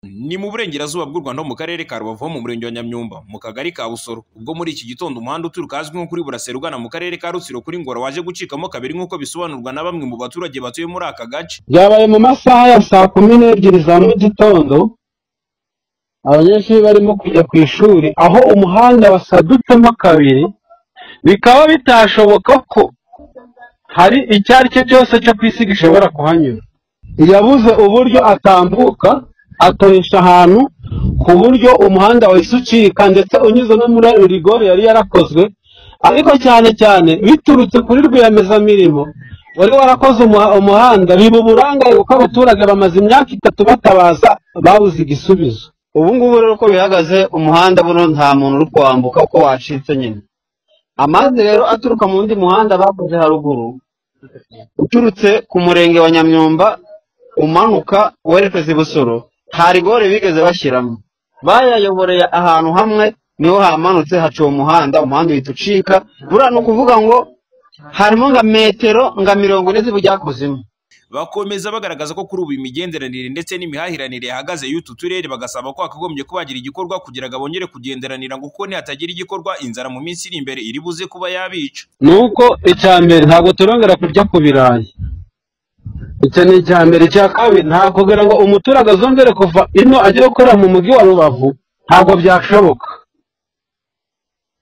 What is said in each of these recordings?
Ni mu burengerazuba bw'u Rwanda mu karere ka Rubavu ho mu murenge wa Nyamyumba mu kagari ka Busoro ubwo muri iki gitondo umuhanda uturuka ahazwi nko kuri Burasera ugana mu karere ka Rutsiro kuri Ngora waje gucikamo kabiri nk'uko bisobanurwa na bamwe mu baturage batuye muri aka gace. byabaye mu masaha ya saa kumi n'ebyiri za mu gitondo abanyeshuri barimo kujya ku ishuri aho umuhanda wasadutsemo kabiri bikaba bitashoboka ko hari icyo ari cyo cyose cyo ku isi gishobora kuhanyura yabuze uburyo atambuka atoresha ahantu ku buryo umuhanda wahise ucika ndetse unyuze no muri rigori yari yarakozwe ariko cyane cyane biturutse kuri rwiyemezamirimo wari warakoze umuha- umuhanda biba uburangare kuko abaturage bamaze imyaka itatu batabaza babuze igisubizo ubu ngubu rero uko bihagaze umuhanda buno nta muntu uri kuwambuka uko wacitse nyine amazi rero aturuka mu wundi muhanda bakoze haruguru uturutse ku murenge wa nyamyumba umanuka werekeza ibusoro nta rigore bigeze bashyiramo bayayoboreye ahantu hamwe niho hamanutse haca uwo muhanda umuhanda uhita ucika buriya ni ukuvuga ngo harimo nka metero nka mirongo ine zibujya kuzimu Bakomeza bagaragaza ko kuri ubu imigenderanire ndetse n'imihahiranire yahagaze y'utu turere bagasaba ko hakagombye kuba hagira igikorwa kugira ngo bongere kugenderanira ngo kuko nihatagira igikorwa inzara mu minsi iri imbere iri buze kuba yabica. ni uko icya mbere ntabwo turongera kurya ku birayi icyo ni icya mbere icya kabiri ntabwo kugira ngo umuturage azongere kuva ino ajye gukorera mu mujyi wa rubavu ntabwo byashoboka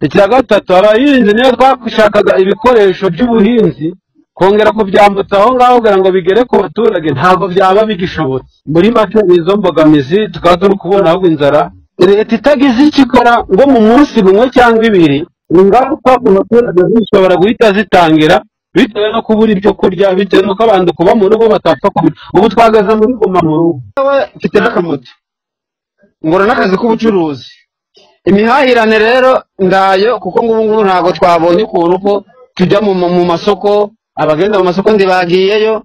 icya gatatu abahinzi niyo twashakaga ibikoresho by'ubuhinzi kongera kubyambutsa aho ngaho kugira ngo bigere ku baturage ntabwo byaba bigishobotse muri make ni izo mbogamizi tukaba turi kubona ahubwo inzara leta itagize icyo ikora ngo mu munsi umwe cyangwa ibiri ingaruka ku baturage zishobora guhita zitangira bitewe no kubura ibyo kurya bitewe n'uko abantu kuba mu rugo batapfa kubura ubu twahagaze muri guma mu rugo Yewe mfite n'akamoto ngura n'akazi k'ubucuruzi imihahirane rero ndayo kuko ngubu ngubu ntabwo twabonye ukuntu ko tujya mu, mu masoko abagenda mu masoko ntibagiyeyo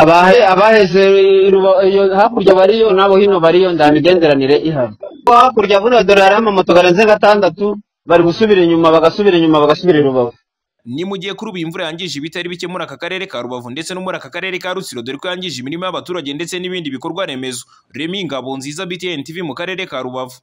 abahe abaheze ruba- iyo hakurya bariyo n'abo hino bariyo nta migenderanire ihari hakurya buriya dore hari amamoto garenze gatandatu bari gusubira inyuma bagasubira inyuma bagasubira i rubavu Ni mu gihe kuri ubu imvura yangije ibitari bike muri aka karere ka Rubavu ndetse no muri aka karere ka Rutsiro dore ko yangije imirima y'abaturage ndetse n'ibindi bikorwa remezo. Remy Ngabonziza BTN TV mu karere ka Rubavu.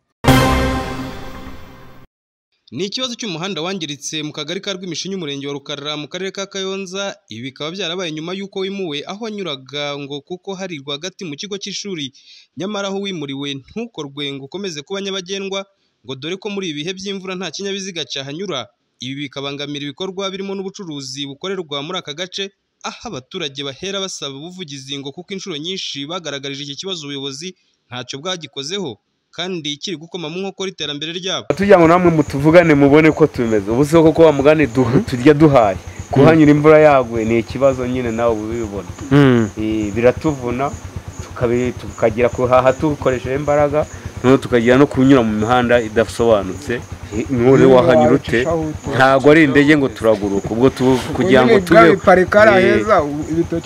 Ni ikibazo cy'umuhanda wangiritse mu kagari ka Rwimishinyi umurenge wa Rukarara mu karere ka Kayonza ibi bikaba byarabaye nyuma y'uko wimuwe aho wanyuraga ngo kuko hari rwagati mu kigo cy'ishuri nyamara aho wimuriwe ntukorwe ngo ukomeze kuba nyabagendwa ngo dore ko muri ibi bihe by'imvura nta kinyabiziga cyahanyura ibi bikabangamira ibikorwa birimo n'ubucuruzi bukorerwa muri aka gace aho abaturage bahera basaba ubuvugizi ngo kuko inshuro nyinshi bagaragarije iki kibazo ubuyobozi ntacyo bwagikozeho kandi kiri gukoma mu nkokora iterambere ryabo tujya ngo namwe mutuvugane mubone ko tumeze ubu si uko kuba mugane du- turya duhaye kuhanyura imvura yaguye ni ikibazo nyine nawe uba ubibona Eh, biratuvuna tukabi- tukagera kuhaha dukoresheje imbaraga noneho tukagera no kunyura mu mihanda idasobanutse Eh, none wahanyura ute ntabwo ari indege ngo turaguruka ubwo tu- kugira ngo tube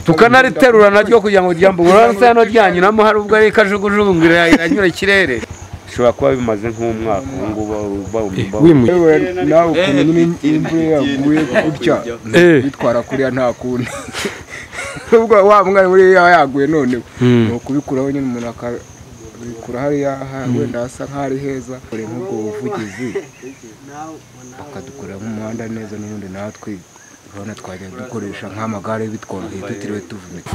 tukanariterura naryo kugira ngo ryambuke uramutse hano ryanyuramo hari ubwo ari kajugujugu ngo iranyura ikirere bishobora kuba bimaze nk'umwaka ubu ngubu bawumva yewe nawe ukuntu nyine imvura yaguye gutya bitwara kuriya nta kuntu ubwo wa mwana buriya yaguye none ni ukubikuraho nyine umuntu akabikura hariya ha- wenda hasa nk'ahari heza kure nk'ubwo buvugizi bakadukorera nk'umuhanda neza n'ubundi natwe urabona twajya dukoresha nk'amagare bitworoheye tutiriwe tuvunika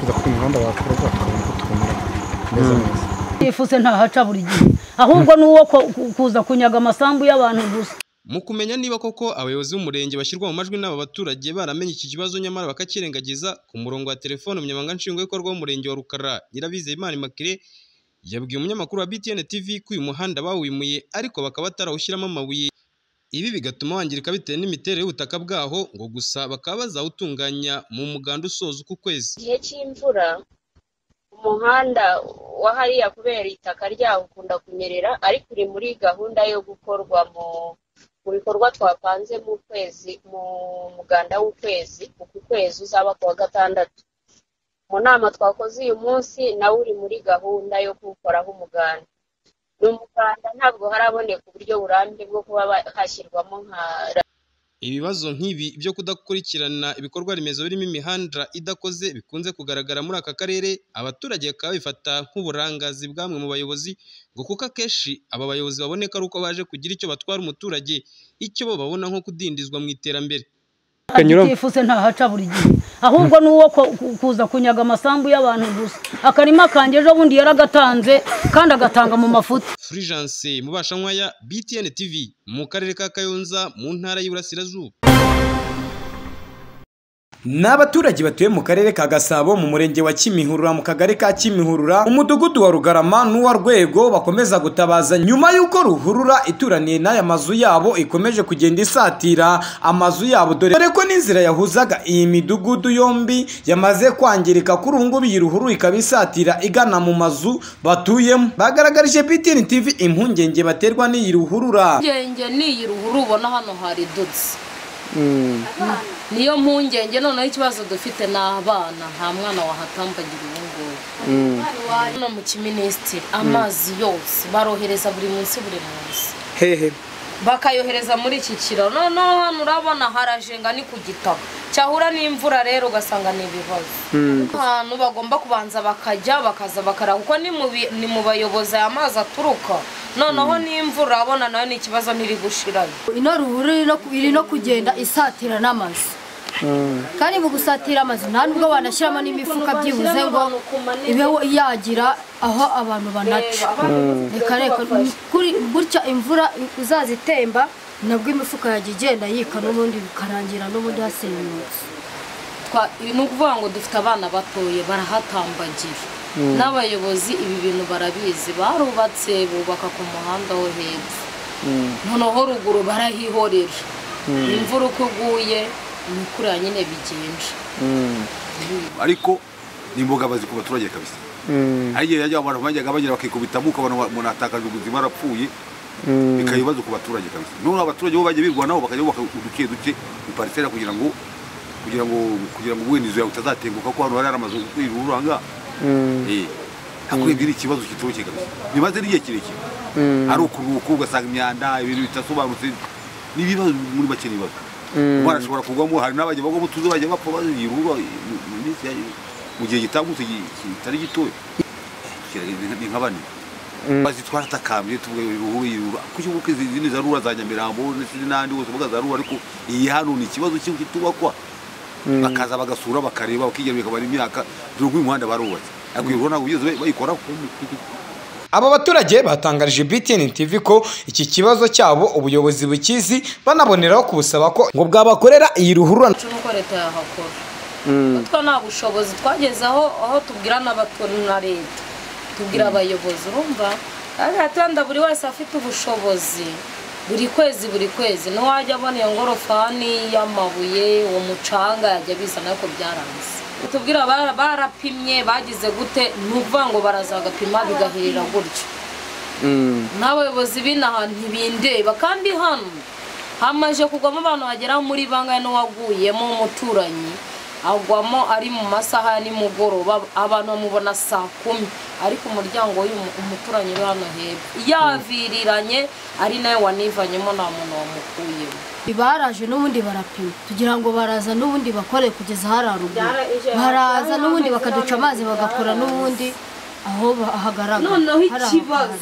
yifuse ntahaca buri gihe ahubwo ni uwo ku- ku- kuza kunyaga amasambu y'abantu gusa mu kumenya niba koko abayobozi b'umurenge bashyirwa mu majwi n'aba baturage baramenye iki kibazo nyamara bakakirengagiza ku murongo wa telefone umunyamabanga nshingwabikorwa w'umurenge wa rukara nyirabizeye imana immaculee yabwiye umunyamakuru wa btn tv ko uyu muhanda bawimuye ariko bakaba batarawushyiramo amabuye ibi bigatuma wangirika bitewe n'imiterere y'ubutaka bwaho ngo gusa bakaba bazawutunganya mu muganda usoza uku kwezi gihe cy'imvura umuhanda wa hariya kubera itaka ryaho ukunda kunyerera ariko uri muri gahunda yo gukorwa mu mu bikorwa twapanze mu kwezi mu muganda w'ukwezi uku kwezi uzaba ku wa gatandatu mu nama twakoze uyu munsi nawo uri muri gahunda yo kuwukoraho umuganda ni umuganda ntabwo haraboneka uburyo burambye bwo kuba ba- hashyirwamo nka ibibazo nk'ibi byo kudakurikirana ibikorwa remezo birimo imihanda idakoze bikunze kugaragara muri aka karere abaturage bakaba bifata nk'uburangazi bw'amwe mu bayobozi ngo kuko akenshi aba bayobozi baboneka ari uko baje kugira icyo batwara umuturage icyo bo babona nko kudindizwa mu iterambere Kanyuramo. agitifu ntahaca buri gihe ahubwo ni uwo ku- ku- kuza kunyaga amasambu y'abantu gusa akarima kanjye ejo bundi yaragatanze kandi agatanga mu mafuti Fulgence Mubashankwaya BTN TV mu karere ka Kayonza mu ntara y'Iburasirazuba Ni abaturage batuye mu karere ka Gasabo mu murenge wa Kimihurura mu kagari ka Kimihurura umudugudu wa Rugarama n'uwa Rwego bakomeza gutabaza nyuma y'uko ruhurura ituraniye n'aya mazu yabo ikomeje kugenda isatira amazu yabo dore dore ko n'inzira yahuzaga iyi midugudu yombi yamaze kwangirika kuri ubu ngubu iyi ruhurura ikaba isatira igana mu mazu batuyemo bagaragarije BTN TV impungenge baterwa n'iyi ruhurura impungenge n'iyi ruhuru ubona hano hari dutse niyo mpungenge noneho ikibazo dufite ni abana nta mwana wahatambagira ubu ngubu hano mu kiminisitiri amazi yose barohereza buri munsi buri munsi hehe bakayohereza muri iki kiraro noneho hano urabona harajenga ni ku gitaka cyahura n'imvura rero ugasanga ni ibibazo ahantu bagomba kubanza bakajya bakaza bakara kuko ni mu bi- ni mu bayobozi aya mazi aturuka noneho n'imvura urabona nayo ni ikibazo ntiri gushirayo ino ruhurura iri no ku- iri no kugenda isatira n'amazu kandi mu gusatira amazu nta nubwo wanashyiramo n'imifuka byibuze ngo ibe yagira aho abantu banaca reka reka kuri- gutya imvura uzaza itemba nabwo imifuka yajya igenda yika n'ubundi bikarangira n'ubundi hasenyutse Twa- ni ukuvuga ngo dufite abana batoye barahatambagira n'abayobozi ibi bintu barabizi barubatse bubaka ku muhanda wo hepfo noneho ruguru barahihorera imvura uko iguye ni kuriya nyine bigenda ariko ni imbogamizi ku baturage kabisa hari igihe yajya abantu bajyaga bagera bakikubita amuka abantu ba- umuntu atakaje ubuzima arapfuye bikaba ibibazo ku baturage kabisa noneho abaturage bo bajya birwanaho bakajya bubaka uduke duke iparisera kugira ngo kugira ngo kugira ngo ubundi inzu yawe utazatenguka ko hano hari hari amazu y'ubururu aha ngaha Eh, hakurebye ni ikibazo kitoroshye kabisa bimaze n'igihe kirekire ari ukuruhuka ugasanga imyanda ibintu bidasobanutse n'ibibazo muri make n'ibibazo umwana ashobora kugwamo hari n'abajya bagwamo tuzi bajya bapfa bayirura mu gihe gitambutse gi- kitari gitoya Kiraga- ni nka bane bazi twaratakambye tuvuga iruhuru irura kuki kuko izi zindi za rura za nyamirambo n'izindi n'ahandi hose bavuga za rura ariko iyi hano ni ikibazo cy'uko itubakwa bakaza bagasura bakareba bakigerura ikabara imyaka dore uyu muhanda barubatse ariko iyo rura ntabwo bigeze bayi- bayikoraho Aba baturage batangarije BTN TV ko iki kibazo cyabo ubuyobozi bukizi banaboneraho kubusaba ko ngo bwabakorera iyi ruhurura cyo nuko leta yahakora kuko nta bushobozi twageze aho aho tubwira n'abatora na leta tubwira abayobozi urumva agatanda buri wese afite ubushobozi buri kwezi buri kwezi ntiwajya abona iyo ngorofani y'amabuye uwo mucanga yajya bizana ariko byaranze tubwira bara- barapimye bagize gute ni ukuvuga ngo baraza bagapima bigahirira gutyo n'abayobozi b'inaha ntibindeba kandi hano hamaze kugwamo abantu bagera muri bangahe n'uwaguyemo umuturanyi agwamo ari mu masaha ya nimugoroba abantu bamubona saa kumi ariko umuryango w'uyu umuturanyi uri hano hepfo yaviriranye ari nawe wanivanyemo nta muntu wamukuyemo baraje n'ubundi barapima tugira ngo baraza n'ubundi bakore kugeza hari haruguru baraza n'ubundi bakaduca amazi bagakora n'ubundi aho ba- hagaragara noneho Hari aho ikibazo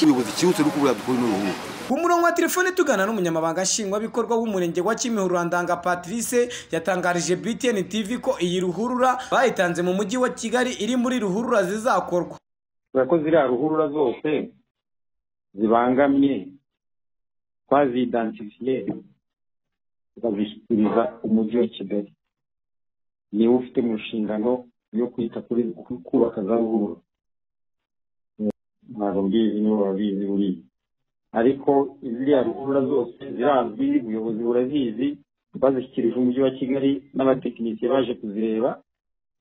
ubuyobozi cyihuse no kubura dukora ino ruhuru ku murongo wa telefone tugana n'umunyamabanga nshingwabikorwa w'umurenge wa Kimihurura Ndanga Patrice yatangarije BTN TV ko iyi ruhurura bayitanze mu mujyi wa Kigali iri muri ruhurura zizakorwa ko ziriya ruhurura zose zibangamye twazidansifiye tukazishyikiriza umujyi wa kigali niwe ufite mu nshingano yo kwita kuri ku- kubaka za ruhurura ntabwo mbizi nibo babizi buriya ariko ziriya ruhurura zose zirazwi ubuyobozi burazizi twazishyikirije umujyi wa kigali n'abatekinisiye baje kuzireba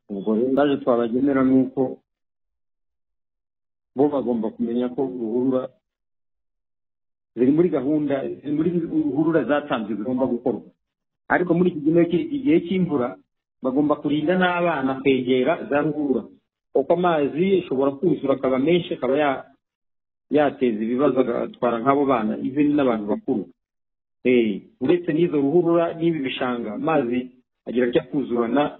ubwo rero ndaje twabagenera nuko bo bagomba kumenya ko ruhurura ziri muri gahunda ziri muri ruhurura zatanzwe zigomba gukorwa ariko muri iki gihe kiri igihe cy'imvura bagomba kurinda n'abana kwegera za ruhurura kuko amazi ashobora kuzura akaba menshi akaba ya- yateza ibibazo agatwara nk'abo bana izindi n'abantu bakuru Eh, uretse n'izo ruhurura n'ibi bishanga amazi agira ajya kuzurana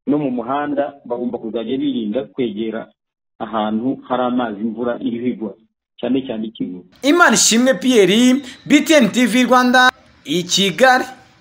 no mu muhanda bagomba kuzajya birinda kwegera ahantu hari amazi imvura iriho igwa cyane cyane ikivu imana ishimwe piyeri btn tv rwanda i kigali